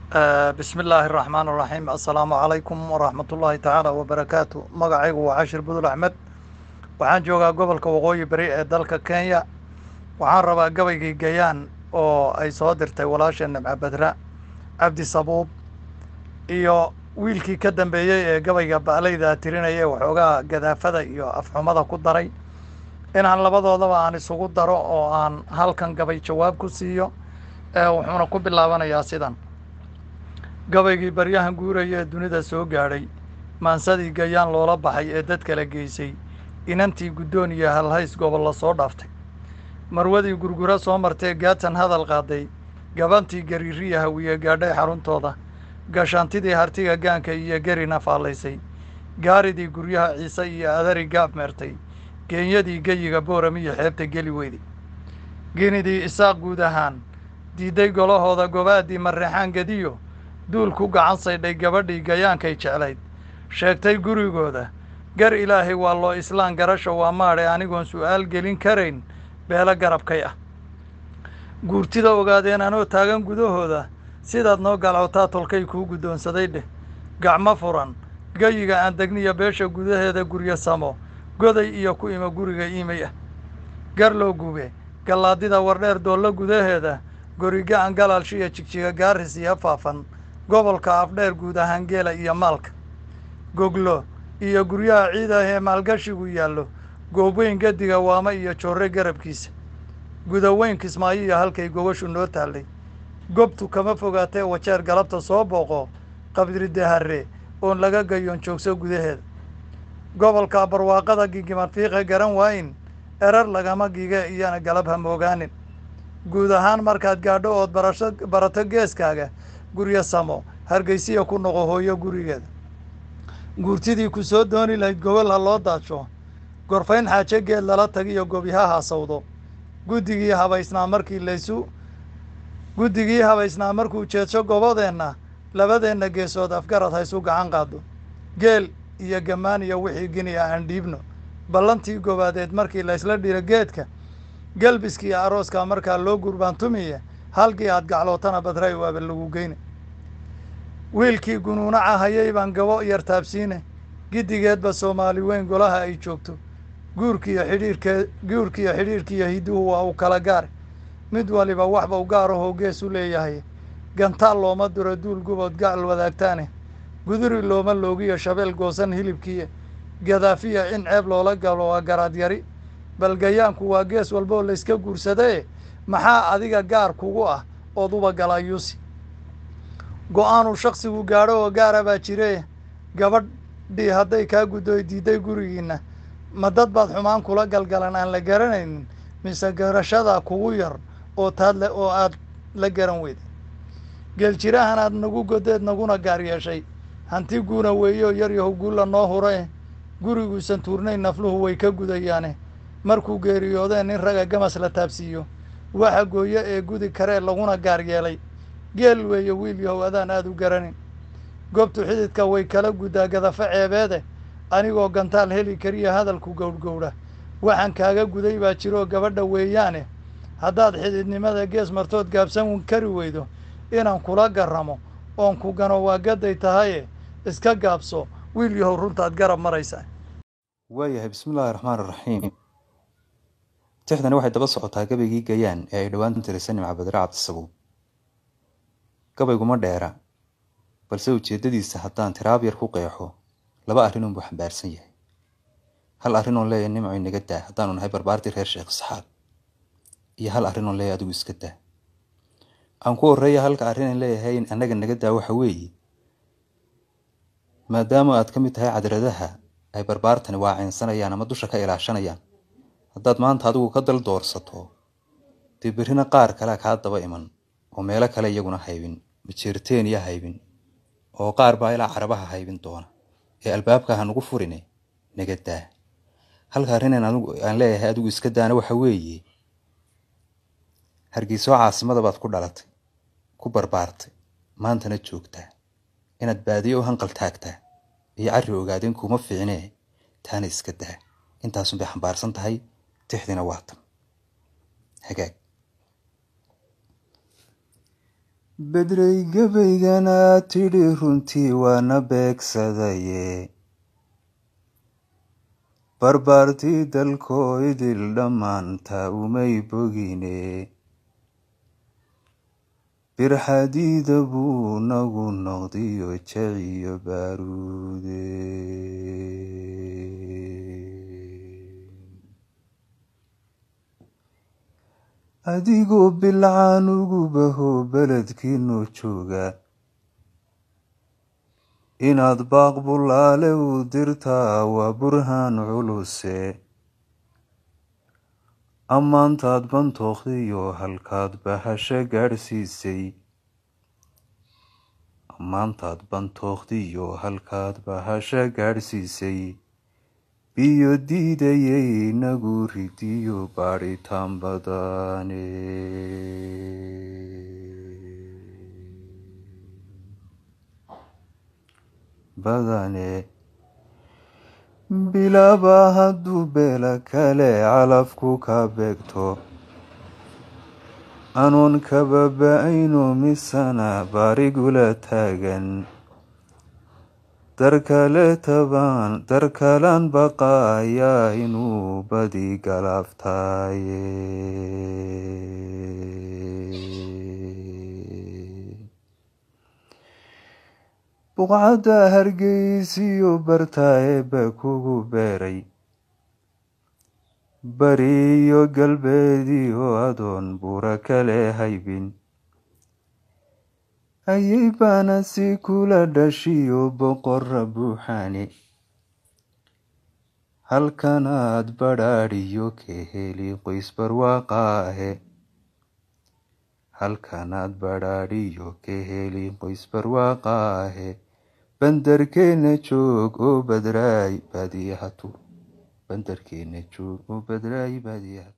bismi illaahi araxmaan araxiim assalaamu calaykum waraxmatullaahi tacaala wabarakaatu magacaygu waa cashir budul axmed waxaan joogaa gobolka waqooyi beri ee dalka kenya waxaan rabaa gabaygii gayaan oo ay soo dirtay walaasha nimca badra cabdi sabuub iyo wiilkii ka dambeeyey ee gabayga ba'layda tirinaya ee waxoogaa gadaafada iyo afxumada ku daray inaan labadoodaba aan isugu daro oo aan halkan gabay jawaab ku siiyo wuxuuna ku bilaabanayaa sidan gabaygii baryahan guuraya ee dunida soo gaadhay maansadii gayaan loola baxay ee dad kala geysay inantii guddoon iyo halhays gobolla soo dhaaftay marwadii gurgura soo martee gaatan hadal qaaday gabantii gariiriya hawiye gaadhay xaruntooda gashaantidii hartiga gaanka iyo gerina faallaysay gaaridii guryaha ciise iyo adari gaab meertay geenyadii geyiga booram iyo xeebta geli weyday genidii isaaq guud ahaan diidday golahooda gobaadii marreexaan gediyo duul ku gacan saydhay gabadhii gayaankay jeclayd sheegtay gurigooda gar ilaahay waa loo islaan garasha waa maadhe anigoon su'aal gelin karayn beelo garabkay ah guurtida ogaadeen anoo taagan gudahooda sidaad noo galcowtaa tolkay kuu guddoonsaday dheh gacmo furan geyiga aan degniya beesha gudaheeda guryo samo goday iyo ku ima guriga iimay ah garloo gube gallaadida wardheer doollo gudaheeda goriga-an galaalshiya jigjiga gaaris iyo faafan gobolka afdheer guud ahaan geela iyo maalka goglo iyo guryaha ciidah ee maalgashigu yaallo goobweyn gadiga waama iyo joorre garabkiisa gudaweyn kismaayo iyo halkay gobashu noo taallay gobtu kama fogaatee wajeer galabta soo booqo qabridahare oon laga gayoon joogso gudaheeda gobolka barwaaqada gigiman fiiqe garan waayin erar lagama gige iyana galab ha moogaanin guud ahaan markaad gaadho ood barasho barato geeskaaga guryo samo hargeysiya ku noqo hooyo gurigeeda guurtidii ku soo dooni lahayd gobol ha loo daadsho gorfayn xaajo geed lala tagiyo gobyaha hasawdo guddigii habaysnaa markii laysu guddigii habaysnaa markuu jeedsho gobodeenna labadeenna geesood afgarad haysu gacan qaado geel iyo gammaan iyo wixii gini ah aan dhiibno ballantii gobaadeed markii laysla dhiro geedka gelbiskii arooska markaa loo gurbaantumiye halkii aad gaclootana badray waaba lagu geyne wiilkii gunuunaca hayay baan gabo yar taabsiine giddigeedba soomaali weyn golaha ay joogto guurkiiyo xidhiirkee guurkiiyo xidhiirkiiyo hidduhu waa u kala gaar mid waliba waxba u gaarahoo gees u leeyahay gantaal looma duro duul gubood gacal wadaagtaane guduri looma loogiyo shabeel goosan hilibkiiya gadaafiya in ceeb loola galo waa garaad yari bal gayaanku waa gees walboo layska guursadae maxaa adiga gaar kugu ah ood uba galayuusi go-aanuu shaksigu gaadho oo gaara baa jire gabadhii hadday kaa guddoy diidday gurigiinna ma dad baad xumaan kula galgalan aan la garanaynin mise garashada kugu yar oo taad le oo aad la garan weyday geeljirahan aad nagu godeed naguna gaar yeeshay hanti guuna weeyo yar yahow guulla noo hurae guriguusan tuurnayn nafluhu way ka gudayaane markuu geeriyoodeen nin raga gamas la taabsiiyo waxa gooyo ee gudi karee laguna gaar yeelay geel weeye wiil yahow adaan aada u garanin goobtu xididka way kala guddaa gadafo ceebeede anigoo gantaal heli kariya hadalku gowdhgowdha waxaan kaaga guday baa jiroo gabadha weeyaane haddaad xididnimada gees martood gaabsan kari weydo inaan kula garramo oon ku gano waa gaday tahaye iska gaabso wiil yahow runtaad garab maraysaa waayahay bismillaahi raxmaan iraxiim tixdani waxay daba socotaa gabaygii gayaan ee ay dhowaan tirisay nimca badre cabdisabuub gabayguma dheera balse ujeeddadiisa haddaan tiraab yar ku qeexo laba arrin unbuu xambaarsan yahay hal arrin oon leeyahay nimco inaga daa haddaanu nahay barbaartii reer sheekh isxaaq iyo hal arrin oon leeyahay adigu iska daa aan ku horreeya halka arrin aan leeyahay in annaga naga daa waxa weeye maadaama aad ka mid tahay cadradaha ay barbaartani waacaynsanayaan ama dusha ka ilaashanayaan haddaad maanta adigu ka dal doorsato dee berrina qaar kalea kaa daba iman oo meelo kale iyaguna haybin majeerteeniya haybin oo qaar baa ilaa carabaha haybin doona ee albaabka ha nugu furine naga daa halka arrinaan aan leeyahay adigu iska daana waxa weeye hargeysoo caasimada baad ku dhalatay ku barbaartay maantana joogtaa inaad baadiyo u hanqal taagtaa iyo carri ogaadeen kuma fiicnee taana iska daa intaasun bay xambaarsan tahay tixdina waa tan hagaag bedrey gabaygana tidhi runtii waana beegsadaye barbaartii dalkoo idil dhammaanta umay bogine birxadiida buu nagu noqdiyo jaciyo baaruude adigoo bilcaan ugu baho beledkiinu jooga inaad baaq bulaale u dirtaa waa burhaan culuse ammaantaad bantookdiyo halkaad bahasho gaadhsiisay ammaantaad bantookdiyo halkaad bahasho gaadhsiisay biyo diidayay inagu ridiyo baadhitaan badane badane bilaaba hadduu beela kale calafku ka beegto anoon kababa-ayno misana baarigula taagan darkale tabaan darkalaan baqaayaa inuu badi galaaftaaye buqcadda hargeysiyo bartaa eebba kugu beeray bari iyo galbeediyo adoon buura kale haybin ayay baana si kula dhashiyo boqora buuxaane halkanaad badhaadhiyo ka heli qoys barwaaqaahe halkanaad badhaadhiyo ka heli qoys barwaaqaahe bandarkeena joog oo badraay baadiyahatu bandarkeena joog oo badraay baadiyahatu